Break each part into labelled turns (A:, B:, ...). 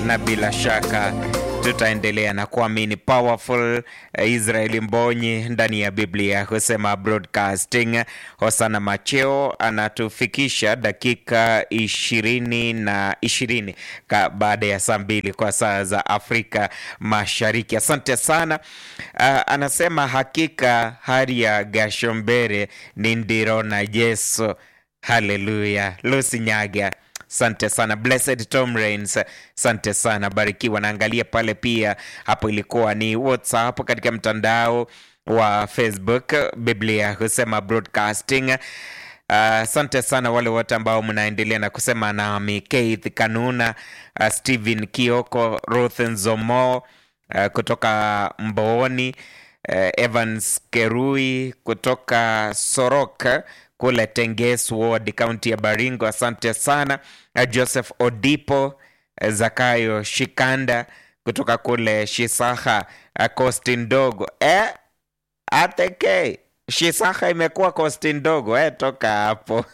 A: na bila shaka tutaendelea na kuamini powerful Israeli Mbonyi ndani ya Biblia husema broadcasting. Hosana Macheo anatufikisha dakika ishirini na ishirini baada ya saa mbili kwa saa za Afrika Mashariki. Asante sana. Uh, anasema hakika hali ya Gashombere ni ndiro na Yesu. Haleluya. Lucy Nyaga Asante sana Blessed Tom Rains, asante sana barikiwa. Naangalia pale pia, hapo ilikuwa ni WhatsApp katika mtandao wa Facebook, Biblia husema broadcasting. Asante uh, sana wale wote ambao mnaendelea na kusema nami, Keith Kanuna, uh, Stephen Kioko, Ruth Nzomo uh, kutoka Mbooni, uh, Evans Kerui kutoka Soroka kule Tenges Ward, kaunti ya Baringo. Asante sana Joseph Odipo, Zakayo Shikanda kutoka kule Shisaha, kosti ndogo eh, ateke Shisaha imekuwa kosti ndogo eh, toka hapo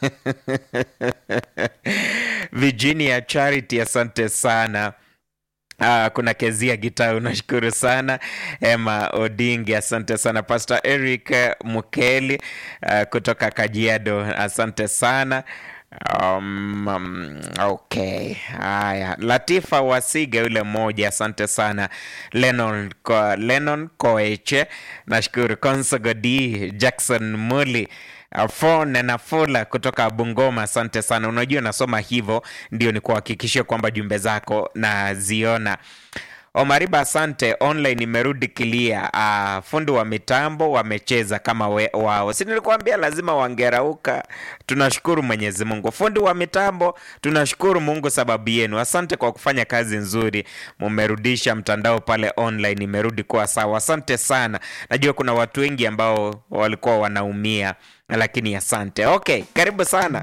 A: Virginia Charity, asante sana. Ah, kuna Kezia Gita, unashukuru sana. Emma Odingi, asante sana. Pastor Eric Mukeli uh, kutoka Kajiado, asante sana. Um, um, okay, haya. Latifa Wasiga yule mmoja, asante sana. Lennon, ko, Lennon Koeche, nashukuru. Konsogodi Jackson Muli Fone na Fula kutoka Bungoma, asante sana. Unajua nasoma hivyo ndio ni kuhakikishia kwamba jumbe zako naziona. Omariba, asante. Online imerudi kilia. Uh, fundi wa mitambo wamecheza kama we, wao, si nilikuambia lazima wangerauka. Tunashukuru Mwenyezi Mungu. Fundi wa mitambo, tunashukuru Mungu sababu yenu. Asante kwa kufanya kazi nzuri, mumerudisha mtandao pale online, imerudi kuwa sawa. Asante sana. Najua kuna watu wengi ambao walikuwa wanaumia, lakini asante. Okay, karibu sana.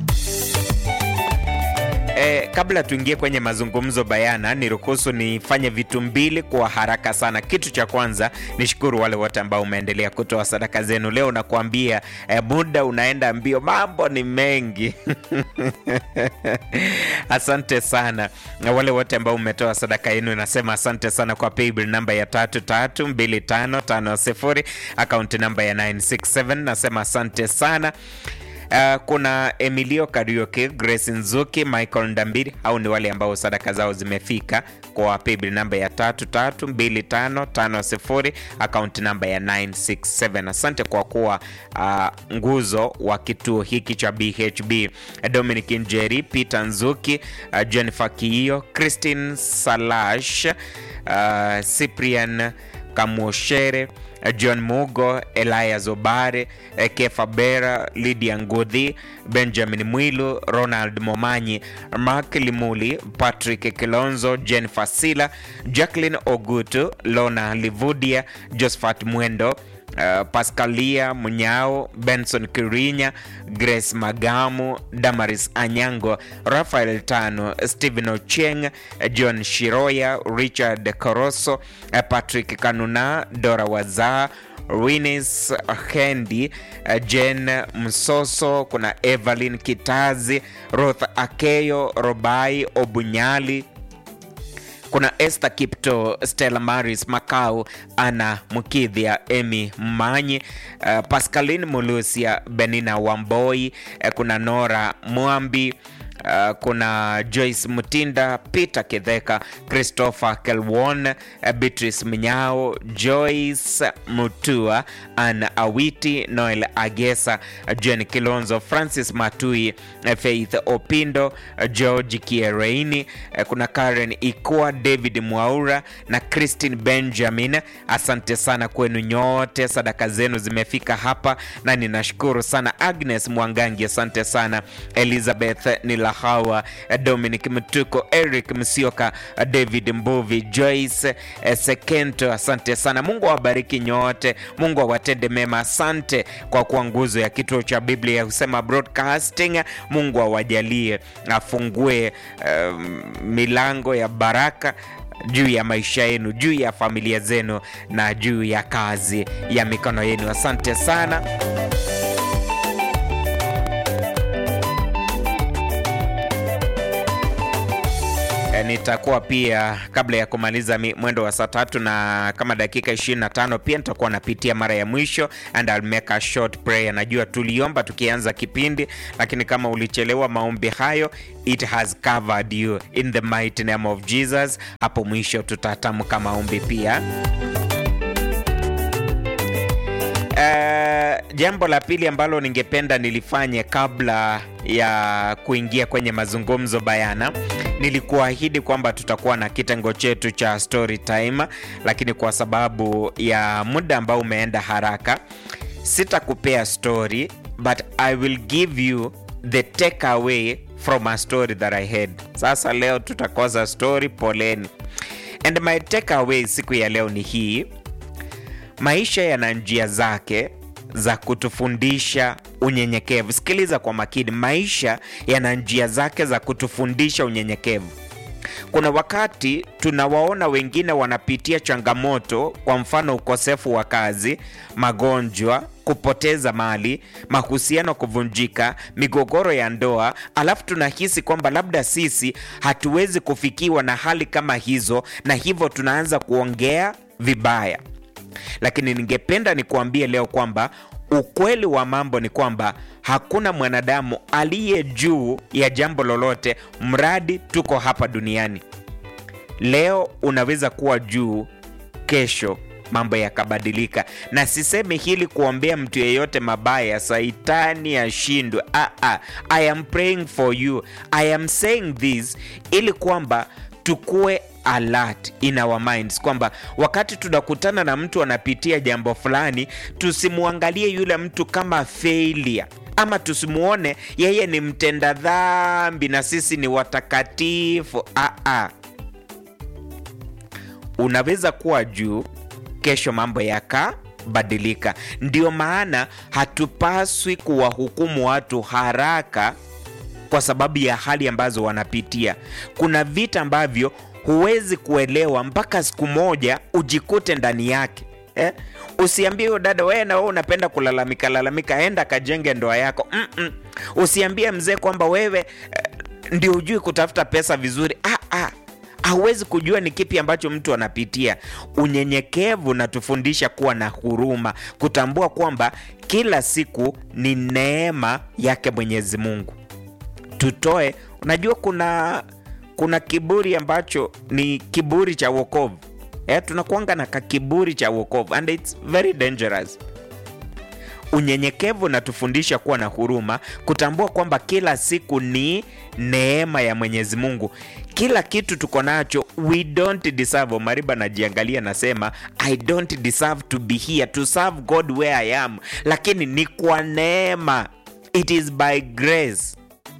A: Eh, kabla tuingie kwenye mazungumzo bayana, niruhusu nifanye vitu mbili kwa haraka sana. Kitu cha kwanza nishukuru wale wote ambao umeendelea kutoa sadaka zenu leo. Nakuambia eh, muda unaenda mbio, mambo ni mengi asante sana na wale wote ambao umetoa sadaka yenu, nasema asante sana kwa paybill namba ya tatu tatu mbili tano tano sifuri akaunti namba ya 967 nasema asante sana. Uh, kuna Emilio Kariuki, Grace Nzuki, Michael Ndambiri, au ni wale ambao sadaka zao zimefika kwa paybill namba ya tatu tatu mbili tano tano sifuri akaunti namba ya 967. Asante kwa kuwa uh, nguzo wa kituo hiki cha BHB. Dominic Njeri, Peter Nzuki, uh, Jennifer Kiio, Christine Salash, uh, Cyprian Kamwoshere John Mugo, Elias Obare, Kefa Bera, Lydia Ngudhi, Benjamin Mwilu, Ronald Momanyi, Mark Limuli, Patrick Kilonzo, Jennifer Sila, Jacqueline Ogutu, Lona Livudia, Josephat Mwendo Uh, Pascalia Munyao, Benson Kirinya, Grace Magamu, Damaris Anyango, Rafael Tano, Stephen Ocheng, John Shiroya, Richard Koroso, uh, Patrick Kanuna, Dora Wazaa Winis Hendi, Jen Msoso, kuna Evelyn Kitazi, Ruth Akeyo, Robai Obunyali kuna Esther Kipto, Stella Maris Makau, Ana Mukidhia, Emi Mmanyi, uh, Pascaline Mulusia, Benina Wamboi, uh, kuna Nora Mwambi Uh, kuna Joyce Mutinda, Peter Kidheka, Christopher Kelwon, uh, Beatrice Mnyao, Joyce Mutua, Ann Awiti, Noel Agesa, uh, Jen Kilonzo, Francis Matui, uh, Faith Opindo, uh, George Kiereini, uh, kuna Karen Ikua, David Mwaura na Christine Benjamin. Asante sana kwenu nyote, sadaka zenu zimefika hapa na ninashukuru sana. Agnes Mwangangi, asante sana. Elizabeth Nila Hawa, Dominic Mtuko, Eric Msioka, David Mbuvi, Joyce Sekento, asante sana. Mungu awabariki nyote, Mungu awatende mema. Asante kwa kuwa nguzo ya kituo cha Biblia husema broadcasting. Mungu awajalie, afungue um, milango ya baraka juu ya maisha yenu, juu ya familia zenu na juu ya kazi ya mikono yenu. Asante sana. E, nitakuwa pia kabla ya kumaliza mi- mwendo wa saa tatu na kama dakika 25 pia nitakuwa napitia mara ya mwisho and I'll make a short prayer. Najua tuliomba tukianza kipindi, lakini kama ulichelewa maombi hayo, it has covered you in the mighty name of Jesus. Hapo mwisho tutatamka maombi pia. Uh, jambo la pili ambalo ningependa nilifanye kabla ya kuingia kwenye mazungumzo bayana, nilikuahidi kwamba tutakuwa na kitengo chetu cha story time, lakini kwa sababu ya muda ambao umeenda haraka, sitakupea story but I will give you the takeaway from a story that I had. Sasa leo tutakosa story, poleni. And my takeaway siku ya leo ni hii maisha yana njia zake za kutufundisha unyenyekevu. Sikiliza kwa makini, maisha yana njia zake za kutufundisha unyenyekevu. Kuna wakati tunawaona wengine wanapitia changamoto, kwa mfano ukosefu wa kazi, magonjwa, kupoteza mali, mahusiano kuvunjika, migogoro ya ndoa, alafu tunahisi kwamba labda sisi hatuwezi kufikiwa na hali kama hizo, na hivyo tunaanza kuongea vibaya lakini ningependa nikuambie leo kwamba ukweli wa mambo ni kwamba hakuna mwanadamu aliye juu ya jambo lolote mradi tuko hapa duniani. Leo unaweza kuwa juu, kesho mambo yakabadilika, na sisemi hili kuombea mtu yeyote mabaya, saitani ashindwe. Ah, ah. I am praying for you. I am saying this ili kwamba tukue alert in our minds kwamba wakati tunakutana na mtu anapitia jambo fulani, tusimwangalie yule mtu kama failure ama tusimuone yeye ni mtenda dhambi na sisi ni watakatifu. Ah, ah. Unaweza kuwa juu, kesho mambo yakabadilika. Ndio maana hatupaswi kuwahukumu watu haraka kwa sababu ya hali ambazo wanapitia. Kuna vita ambavyo huwezi kuelewa mpaka siku moja ujikute ndani yake eh? Usiambie huyo dada, wewe na wewe unapenda kulalamika lalamika, enda kajenge ndoa yako. Mm-mm. Usiambie mzee kwamba wewe eh, ndio hujui kutafuta pesa vizuri. Ah, ah. Hauwezi kujua ni kipi ambacho mtu anapitia. Unyenyekevu unatufundisha kuwa na huruma, kutambua kwamba kila siku ni neema yake Mwenyezi Mungu tutoe. Unajua kuna kuna kiburi ambacho ni kiburi cha wokovu eh, tunakuanga na kakiburi cha wokovu and it's very dangerous. Unyenyekevu unatufundisha kuwa na huruma, kutambua kwamba kila siku ni neema ya Mwenyezi Mungu. Kila kitu tuko nacho, we don't deserve. Mariba najiangalia, nasema I don't deserve to be here to serve God where I am, lakini ni kwa neema, it is by grace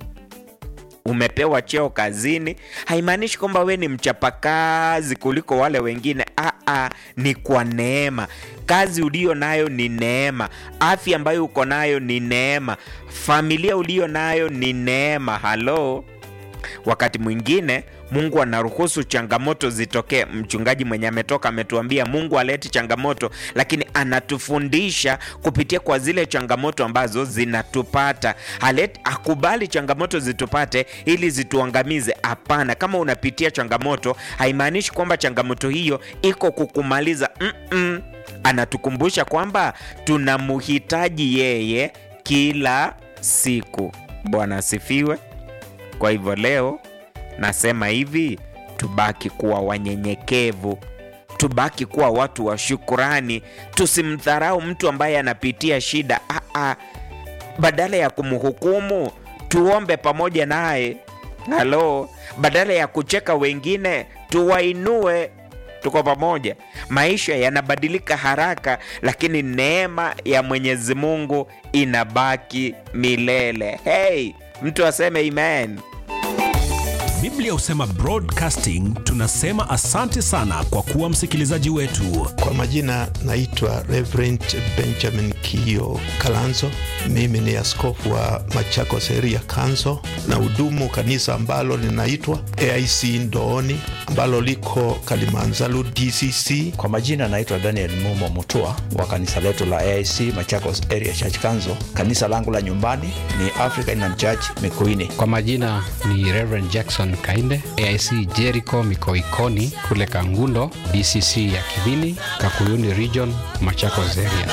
A: umepewa cheo kazini haimaanishi kwamba we ni mchapakazi kuliko wale wengine. Aa, ni kwa neema. Kazi uliyo nayo ni neema, afya ambayo uko nayo ni neema, familia uliyo nayo ni neema. Halo, wakati mwingine Mungu anaruhusu changamoto zitokee. Mchungaji mwenye ametoka ametuambia Mungu aleti changamoto, lakini anatufundisha kupitia kwa zile changamoto ambazo zinatupata. Haleti, akubali changamoto zitupate ili zituangamize. Hapana, kama unapitia changamoto haimaanishi kwamba changamoto hiyo iko kukumaliza. Mm-mm. Anatukumbusha kwamba tunamhitaji yeye kila siku. Bwana asifiwe. Kwa hivyo leo nasema hivi, tubaki kuwa wanyenyekevu, tubaki kuwa watu wa shukurani, tusimdharau mtu ambaye anapitia shida. Aa, badala ya kumhukumu tuombe pamoja naye. Halo, badala ya kucheka wengine tuwainue, tuko pamoja. Maisha yanabadilika haraka, lakini neema ya Mwenyezi Mungu inabaki milele. Hey, mtu aseme amen.
B: Biblia husema broadcasting. Tunasema asante sana kwa kuwa msikilizaji wetu.
C: Kwa majina naitwa Reverend Benjamin Kio Kalanzo. Mimi ni askofu wa Machakos Area Council na hudumu kanisa ambalo linaitwa AIC Ndooni ambalo liko Kalimanzaru DCC.
D: Kwa majina naitwa Daniel Mumo Mutua wa kanisa letu la AIC Machakos Area Church Council. Kanisa langu la nyumbani ni African Inland Church Mikuini.
E: Kwa majina ni Reverend Jackson John Kainde, AIC Jericho Mikoikoni kule Kangundo, DCC ya Kivini, Kakuyuni Region, Machakos area.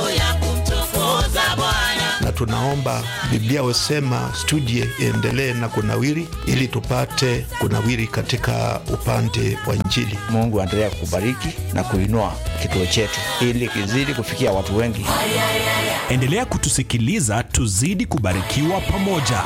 C: na tunaomba Biblia husema studie iendelee na kunawiri, ili tupate kunawiri katika upande wa Injili.
D: Mungu aendelea kubariki na kuinua kituo chetu ili kizidi kufikia watu wengi.
B: Endelea kutusikiliza, tuzidi kubarikiwa pamoja.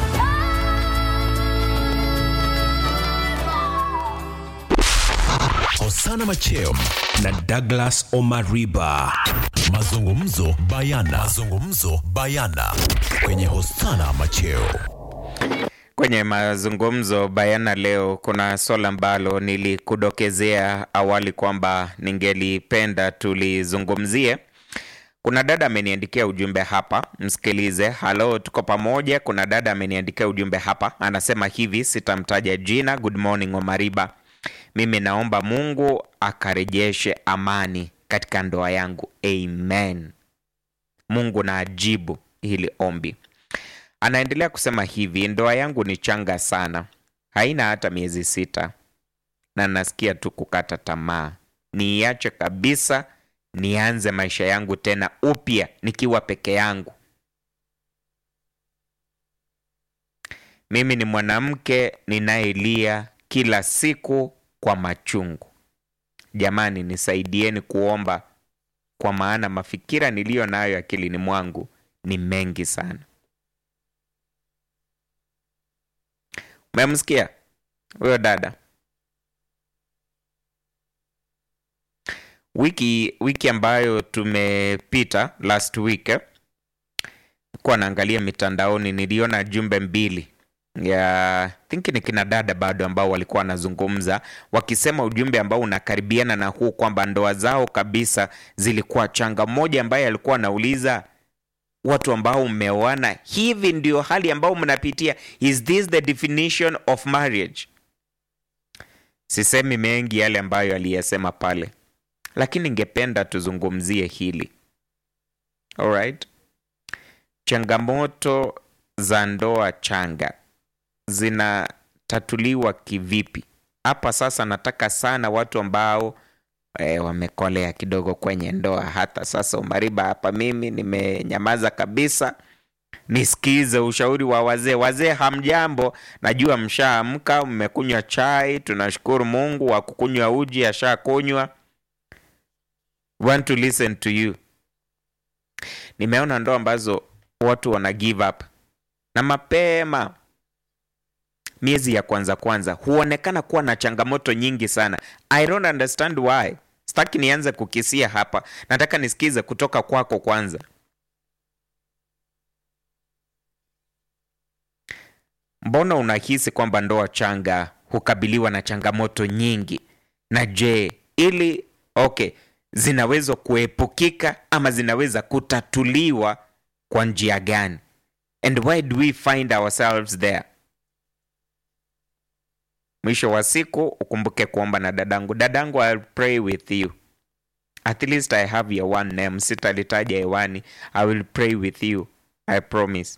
B: Osana Macheo na Douglas Omariba, mazungumzo bayana, mazungumzo bayana kwenye Hosana Macheo.
A: Kwenye mazungumzo bayana leo, kuna swala ambalo nilikudokezea awali kwamba ningelipenda tulizungumzie. Kuna dada ameniandikia ujumbe hapa, msikilize. Halo, tuko pamoja. Kuna dada ameniandikia ujumbe hapa, anasema hivi, sitamtaja jina. Good morning Omariba, mimi naomba Mungu akarejeshe amani katika ndoa yangu, amen. Mungu na ajibu hili ombi. Anaendelea kusema hivi, ndoa yangu ni changa sana, haina hata miezi sita, na nasikia tu kukata tamaa. Niiache kabisa, nianze maisha yangu tena upya nikiwa peke yangu. Mimi ni mwanamke ninayelia kila siku kwa machungu. Jamani, nisaidieni kuomba, kwa maana mafikira niliyo nayo akilini mwangu ni mengi sana. Umemsikia huyo dada? Wiki wiki ambayo tumepita last week eh, kuwa naangalia mitandaoni, niliona jumbe mbili ya think ni kina dada bado ambao walikuwa wanazungumza wakisema ujumbe ambao unakaribiana na huu kwamba ndoa zao kabisa zilikuwa changa. Mmoja ambaye alikuwa anauliza watu ambao mmeoana, hivi ndio hali ambao mnapitia? Is this the definition of marriage? Sisemi mengi yale ambayo aliyesema pale, lakini ningependa tuzungumzie hili. Alright, changamoto za ndoa changa zinatatuliwa kivipi? Hapa sasa nataka sana watu ambao e, wamekolea kidogo kwenye ndoa. Hata sasa Umariba, hapa mimi nimenyamaza kabisa, nisikize ushauri wa wazee. Wazee hamjambo, najua mshaamka, mmekunywa chai, tunashukuru Mungu. Wa kukunywa uji ashakunywa. Want to listen to you. Nimeona ndoa ambazo watu wana give up na mapema miezi ya kwanza kwanza huonekana kuwa na changamoto nyingi sana. I don't understand why. Sitaki nianze kukisia hapa, nataka nisikize kutoka kwako kwanza. Mbona unahisi kwamba ndoa changa hukabiliwa na changamoto nyingi? Na je, ili okay, zinaweza kuepukika ama zinaweza kutatuliwa kwa njia gani? And why do we find ourselves there? Mwisho wa siku ukumbuke kuomba na dadangu. Dadangu, I'll pray with you. At least I have your one name. Sitalitaja hewani. I will pray with you. I promise.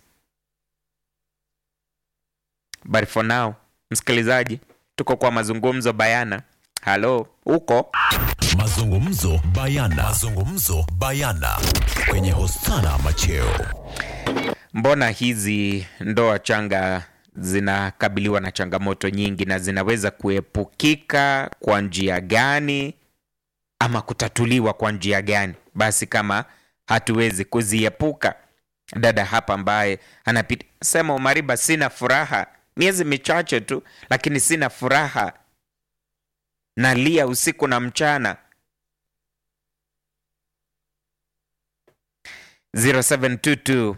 A: But for now, msikilizaji, tuko kwa mazungumzo bayana. Halo, uko?
B: Mazungumzo bayana, mazungumzo bayana kwenye Hosana Macheo.
A: Mbona hizi ndoa changa zinakabiliwa na changamoto nyingi na zinaweza kuepukika kwa njia gani ama kutatuliwa kwa njia gani? Basi kama hatuwezi kuziepuka, dada hapa ambaye anapita sema, Umariba, sina furaha, miezi michache tu, lakini sina furaha, nalia usiku na mchana. 0722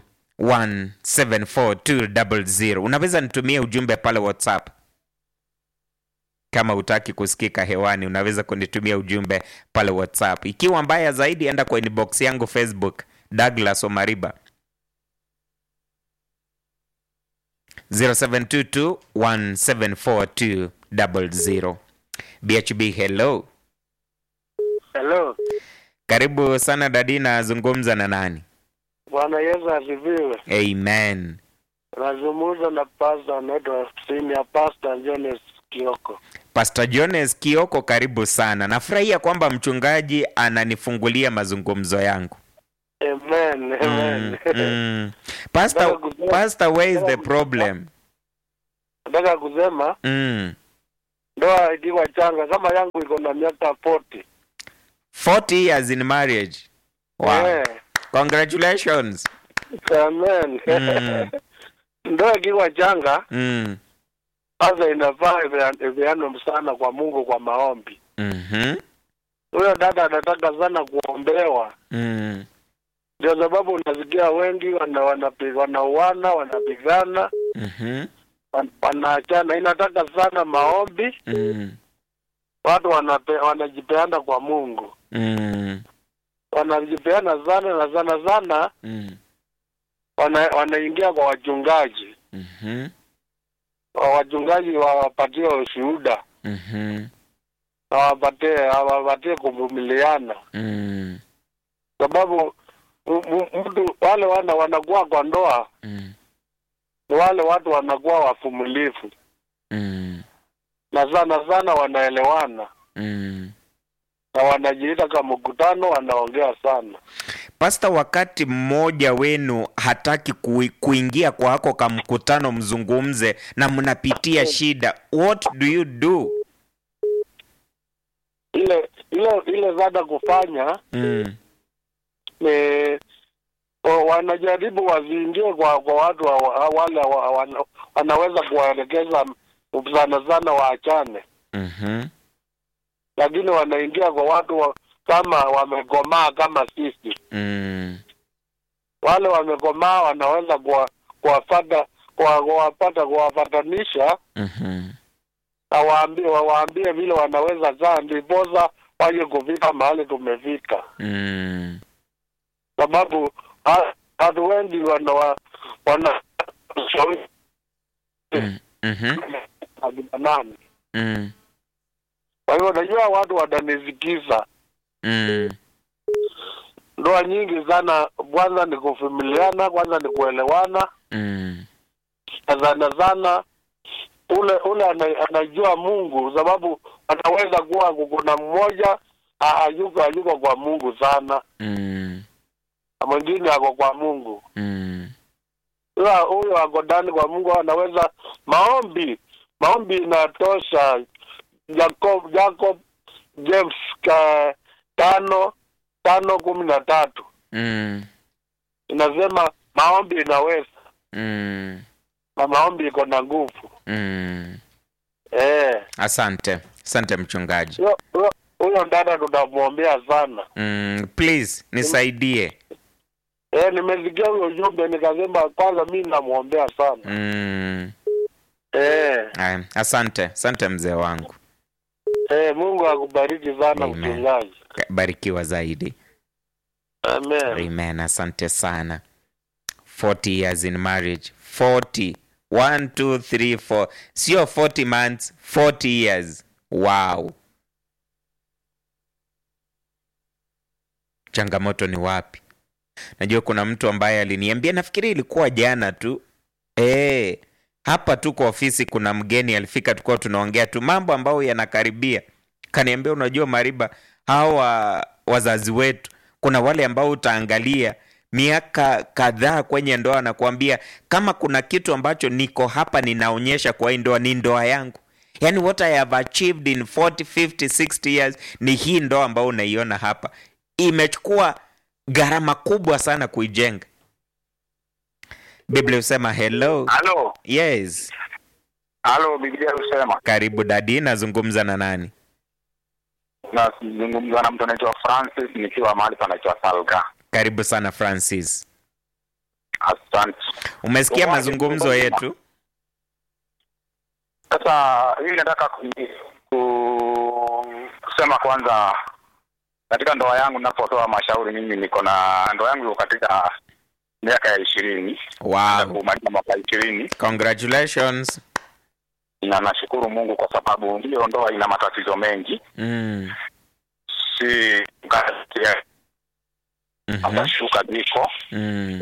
A: 1742000 unaweza nitumie ujumbe pale whatsapp kama utaki kusikika hewani unaweza kunitumia ujumbe pale whatsapp ikiwa mbaya zaidi enda kwa inbox yangu facebook douglas omariba 0722174200 bhb hello
F: Hello.
A: karibu sana dadina zungumza na nani
F: Bwana Yesu asifiwe.
A: amen
F: Nazungumza na pasta anaitwa Senior Pastor Jones Kioko.
A: Pastor Jones Kioko, karibu sana. Nafurahia kwamba mchungaji ananifungulia mazungumzo yangu.
F: Amen, amen.
A: Mm, mm. Pastor, Pastor, where is the problem?
F: Nataka kusema
A: Mm.
F: ndoa ikiwa changa kama yangu iko na miaka 40.
A: 40 years in marriage. Wow.
F: Eh,
A: Congratulations.
F: amen.
A: Mm.
F: ndoa ikiwa changa
A: Mm.
F: sasa inafaa ivea- iveanwe sana kwa Mungu kwa maombi.
A: Mhm.
F: Huyo dada anataka sana kuombewa,
A: Mm.
F: ndio sababu unasikia wengi wana wanapi- wanauana wanapigana
A: Mhm.
F: wan- wanaachana. Inataka sana maombi,
A: Mm.
F: watu wanape, wanajipeana kwa Mungu,
A: Mm.
F: wanajipeana sana na sana sana
A: Mm.
F: wana, wanaingia kwa wachungaji,
A: Mhm.
F: Wa- wachungaji wawapatie ushuhuda
A: Mhm.
F: na wapatie wapatie kuvumiliana,
A: Mm.
F: sababu m- m- mtu wale wana wanakuwa kwa ndoa
A: Mm.
F: ni wale watu wanakuwa wavumilivu
A: Mm.
F: na sana sana wanaelewana
A: Mm.
F: na wanajiita kama mkutano, wanaongea sana.
A: Pasta, wakati mmoja wenu hataki kui, kuingia kwako ka mkutano mzungumze na mnapitia shida, what do you do?
F: Ile ile ile zada kufanya
A: Mm.
F: ni wa- wanajaribu wasiingie kwa kwa watu wa, wa, wale wa, wana, wanaweza kuwaelekeza sana sana waachane,
A: Mhm.
F: lakini wanaingia kwa watu wa, kama wamekomaa kama sisi.
A: Mm.
F: Wale wamekomaa wanaweza kuwa- kuwafata kuwa- kuwapata kuwapatanisha
A: Mhm.
F: na waambie wawaambie vile wanaweza kaa, ndiposa waje kufika mahali tumefika,
A: Mm.
F: sababu ha- watu wengi wana wa- wana
A: Mm. Mhm.
F: akina nani.
A: Mm.
F: Kwa hivyo najua watu watanisikiza.
A: Mm.
F: Ndoa nyingi sana, kwanza ni kuvumiliana, kwanza ni kuelewana,
A: Mm.
F: na sana sana ule ule ana, anajua Mungu, sababu anaweza kuwa kuna mmoja ha- hayuko hayuko kwa Mungu sana
A: Mm.
F: na mwingine ako kwa Mungu.
A: Mm.
F: Huyo huyo ako ndani kwa Mungu, anaweza maombi, maombi inatosha. Jacob Jacob James ka, tano tano kumi na tatu
A: Mm.
F: inasema maombi inaweza
A: Mm.
F: na maombi iko na nguvu
A: Mm.
F: eh.
A: Asante, asante mchungaji.
F: Huyo- huyo- Huyo dada tutamwombea sana
A: Mm. Please nisaidie.
F: eh. Nimesikia huyo ujumbe nikasema kwanza mi namwombea sana
A: Mm.
F: eh.
A: Aya, Asante, asante mzee wangu,
F: Eh, Mungu akubariki sana
A: Amen.
F: mchungaji.
A: barikiwa zaidi.
F: Amen.
A: Amen. Asante sana. 40 years in marriage. 40. 1 2 3 4. Sio 40 months, 40 years. Wow. Changamoto ni wapi? Najua kuna mtu ambaye aliniambia, nafikiri ilikuwa jana tu. Eh, hapa tu kwa ofisi kuna mgeni alifika, tulikuwa tunaongea tu mambo ambayo yanakaribia. Kaniambia, unajua Mariba, hawa wazazi wetu kuna wale ambao utaangalia miaka kadhaa kwenye ndoa na kuambia kama kuna kitu ambacho niko hapa ninaonyesha kwa hii ndoa ni ndoa yangu yaani what I have achieved in 40 50 60 years ni hii ndoa ambayo unaiona hapa imechukua gharama kubwa sana kuijenga biblia husema hello
G: Halo,
A: yes
G: halo, Biblia husema
A: karibu dadi nazungumza na nani
G: nazungumza na mtu anaitwa Francis nikiwa mahali panaitwa Salga.
A: karibu sana francis
G: Asante.
A: umesikia
G: Uwaje,
A: mazungumzo
G: uko
A: yetu
G: Sasa hii nataka ku, ku, kusema kwanza, katika ndoa yangu ninapotoa mashauri, mimi niko na ndoa yangu iko katika miaka ya ishirini
A: wow
G: kumaliza mwaka ishirini,
A: congratulations
G: na nashukuru Mungu kwa sababu hiyo ndoa ina matatizo mengi,
A: mm.
G: si
A: Mhm.
G: hata shuka ziko
A: Mm.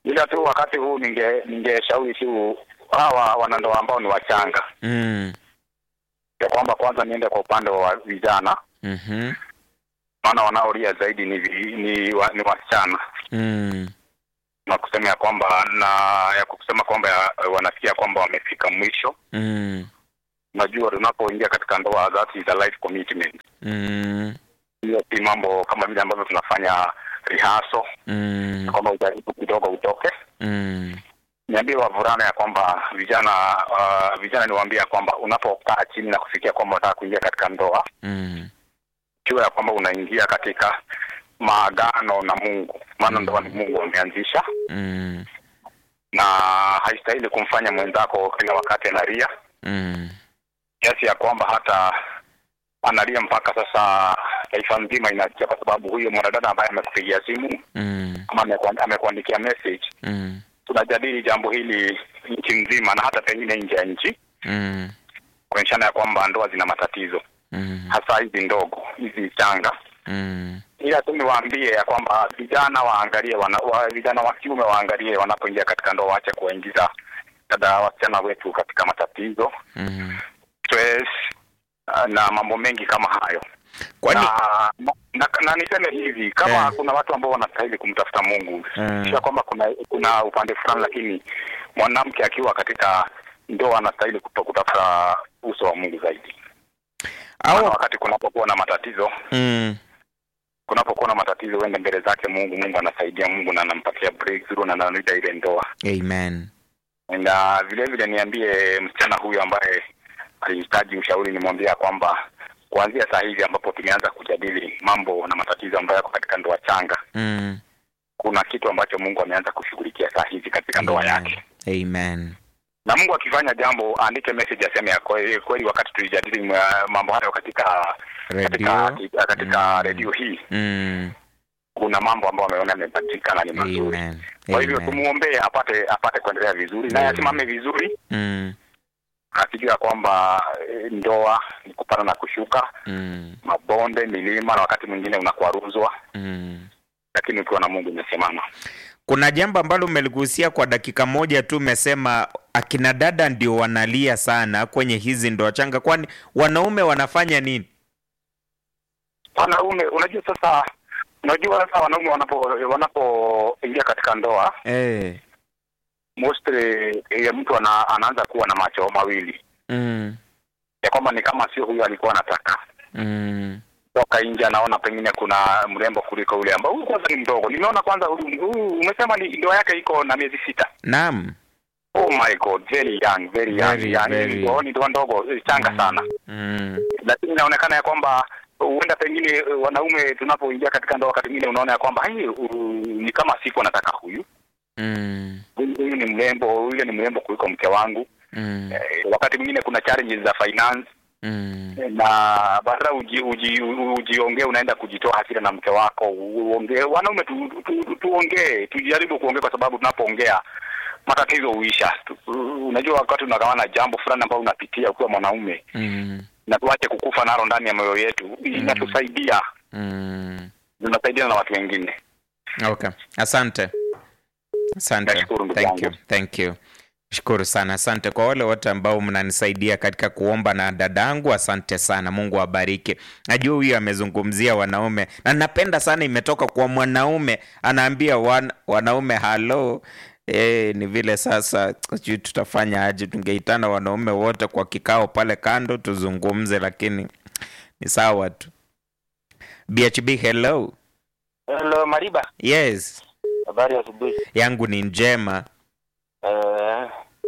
G: ila tu wakati huu ninge ningeshauri tu hawa wanandoa ambao ni wachanga
A: Mm.
G: ya kwamba kwanza niende kwa upande wa vijana,
A: Mhm.
G: maana wanaolia zaidi ni vi- ni, wa, ni wasichana
A: Mm.
G: na kusema ya kwamba na ya kusema kwamba ya- wanasikia kwamba wamefika mwisho.
A: Mm.
G: Unajua, tunapoingia katika ndoa, that is a life commitment.
A: Mm.
G: Hiyo si mambo kama vile ambavyo tunafanya rehearsal
A: Mm.
G: kwamba ujaribu kidogo utoke.
A: Mm.
G: Niambie wavulana ya kwamba vijana uh, vijana niwaambie ya kwamba unapokaa chini na kufikia kwamba unataka kuingia katika ndoa,
A: Mm.
G: jua ya kwamba unaingia katika maagano na Mungu, maana ndoa ni Mungu ameanzisha,
A: Mm.
G: na haistahili kumfanya mwenzako kila wakati analia
A: Mm.
G: kiasi ya kwamba hata analia mpaka sasa taifa nzima inasikia, kwa sababu huyo mwanadada ambaye amekupigia simu
A: Mm.
G: ama amekuan- amekuandikia message,
A: Mm.
G: tunajadili jambo hili nchi nzima na hata pengine nje ya nchi,
A: Mm.
G: kuonyeshana ya kwamba ndoa zina matatizo,
A: Mm.
G: hasa hizi ndogo hizi changa.
A: Mm.
G: Ila tu niwaambie ya kwamba vijana waangalie wana, wa, vijana wa kiume waangalie wanapoingia katika ndoa, waache kuwaingiza dada wasichana wetu katika matatizo
A: Mm.
G: stress, uh, na mambo mengi kama hayo
A: Kwani
G: na, na, na niseme hivi kama
A: Eh.
G: kuna watu ambao wanastahili kumtafuta Mungu
A: Mm.
G: sio kwamba kuna kuna upande fulani, lakini mwanamke akiwa katika ndoa anastahili kuto- kutafuta uso wa Mungu zaidi, maana
A: au
G: wakati kunapokuwa na matatizo
A: mm.
G: kunapokuwa na matatizo, uende mbele zake Mungu. Mungu anasaidia Mungu na anampatia breakthrough na analinda ile ndoa.
A: Amen.
G: Na vile vile niambie msichana huyu ambaye alihitaji ushauri, nimwambia kwamba kuanzia saa hizi ambapo tumeanza kujadili mambo na matatizo ambayo yako katika ndoa changa,
A: Mm.
G: kuna kitu ambacho Mungu ameanza kushughulikia saa hizi katika ndoa
A: Amen.
G: yake.
A: Amen.
G: Na Mungu akifanya jambo, aandike message aseme ya kweli, kweli wakati tulijadili mwa- mambo hayo katika katika,
A: Radio.
G: katika
A: Mm.
G: redio hii,
A: Mm.
G: kuna mambo ambayo ameona yamepatikana ni mazuri.
A: Amen.
G: Kwa hivyo
A: Amen.
G: tumuombee apate apate kuendelea vizuri, naye
A: Amen.
G: asimame vizuri,
A: Mm.
G: akijua kwamba eh, ndoa ni kupanda na kushuka,
A: Mm.
G: mabonde, milima, na wakati mwingine unakwaruzwa,
A: Mm.
G: lakini ukiwa na Mungu umesimama.
A: Kuna jambo ambalo umeligusia kwa dakika moja tu, umesema akina dada ndio wanalia sana kwenye hizi ndoa changa, kwani wanaume wanafanya nini?
G: Wanaume, unajua sasa, unajua sasa wanaume wanapo wanapoingia katika ndoa
A: Eh.
G: mostly eh, mtu ana, anaanza kuwa na macho mawili
A: Mm.
G: ya kwamba ni kama sio huyu alikuwa anataka
A: Mm.
G: toka nje, anaona pengine kuna mrembo kuliko yule ambao huyu kwanza ni mdogo. Nimeona kwanza huyu huyu, umesema ni ndoa yake iko na miezi sita.
A: Naam.
G: Oh my god, very young, very young,
A: Very,
G: yani
A: very.
G: ni ndoa- ni ndoa ndogo eh, changa sana,
A: Mm.
G: lakini inaonekana ya kwamba huenda pengine eh, wanaume tunapoingia katika ndoa, wakati mwingine unaona ya kwamba "Ai, uh, ni kama siku nataka huyu
A: Mm.
G: huyu huyu ni mrembo, yule ni mrembo kuliko mke wangu.
A: Mm.
G: Eh, wakati mwingine kuna challenges za finance
A: Mm.
G: na badala uji, uji, ujiongee unaenda kujitoa hasira na mke wako uongee. Wanaume tu, tu, tu, tuongee tujaribu kuongea, kwa sababu tunapoongea matatizo huisha. Tu- Unajua, wakati unagawana jambo fulani ambalo unapitia ukiwa mwanaume,
A: Mm.
G: na tuache kukufa nalo ndani ya moyo yetu, inatusaidia
A: Mm.
G: tunasaidia na watu wengine.
A: Okay. Asante. Asante.
G: Nashukuru ndugu
A: Thank you.
G: yangu.
A: Thank you. Shukuru sana. Asante kwa wale wote ambao mnanisaidia katika kuomba na dadangu, asante sana. Mungu awabariki. Najua huyu amezungumzia wanaume na napenda sana, imetoka kwa mwanaume anaambia wan, wanaume halo. E, ni vile sasa sijui tutafanya aje, tungeitana wanaume wote kwa kikao pale kando tuzungumze, lakini ni sawa tu. BHB, hello.
H: Hello Mariba,
A: Yes,
H: habari ya asubuhi.
A: yangu ni njema.
H: Eh,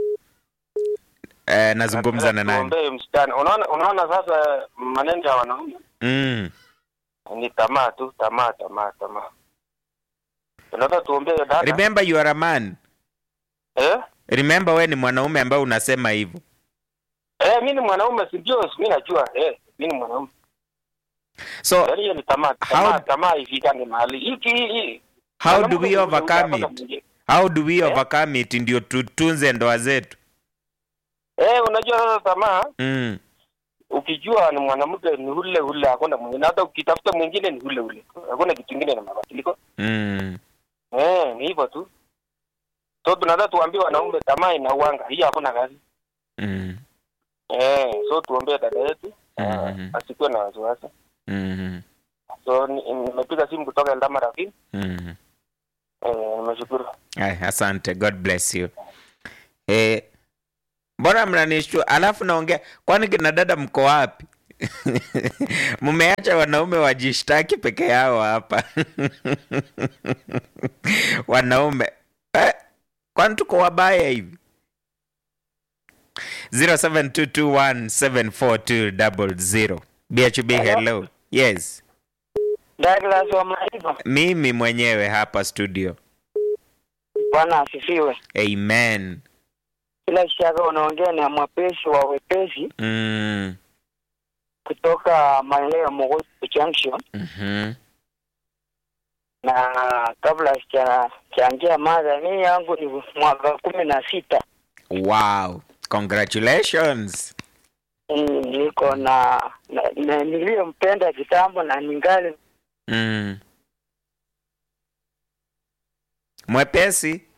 A: Eh, nazungumza na nani?
H: tuombee msichana. Unaona, unaona sasa maneno ya wanaume
A: Mm.
H: ni tamaa tu, tamaa, tamaa, tamaa. Tunataka tuombee dada.
A: Remember you are a man.
H: Eh?
A: Remember we ni mwanaume ambaye unasema hivyo.
H: Eh, mimi ni mwanaume si ndio? Mimi najua. Eh, mimi ni mwanaume.
A: So
H: Yaani hiyo ni tamaa, tamaa,
A: How-
H: tamaa ifikane mahali. Hiki hii.
A: how do
H: mwanamke
A: we
H: ni
A: overcome
H: mpaka
A: it?
H: mwingine.
A: How do we
H: Eh?
A: overcome it ndio tutunze ndoa zetu?
H: Eh, unajua sasa tamaa
A: Mm.
H: ukijua ni mwanamke ni ule ule, hakuna mwingine. Hata ukitafuta mwingine ni ule ule. Hakuna kitu kingine na mabadiliko.
A: Mm.
H: Eh, ni hivyo tu. so tunataka tuambie wanaume tamaa inauanga hiyo hakuna kazi
A: Mm.
H: eh so tuombee dada yetu
A: Mhm.
H: asikuwe na wasiwasi
A: Mhm.
H: so ni- nimepiga simu kutoka Eldama Rafiki
A: Mhm.
H: eh nimeshukuru
A: Ay, asante god bless you eh, mbona mnanishtua alafu naongea kwani kina dada mko wapi mmeacha wanaume wajishtaki peke yao hapa wanaume eh, kwani tuko wabaya hivi 0722174200 bhb hello yes
I: Douglas wa Maiva,
A: mimi mwenyewe hapa studio
I: Bwana asifiwe.
A: amen
I: Bila shaka unaongea na mwepesi wa wepesi
A: mm.
I: kutoka maeneo ya Mogosi Junction,
A: mhm.
I: na kabla sijachangia mada, mimi yangu ni mwaka kumi na sita.
A: Wow, congratulations.
I: Mm, Niko na, na, na niliyompenda kitambo na ningali
A: Mm. Mwepesi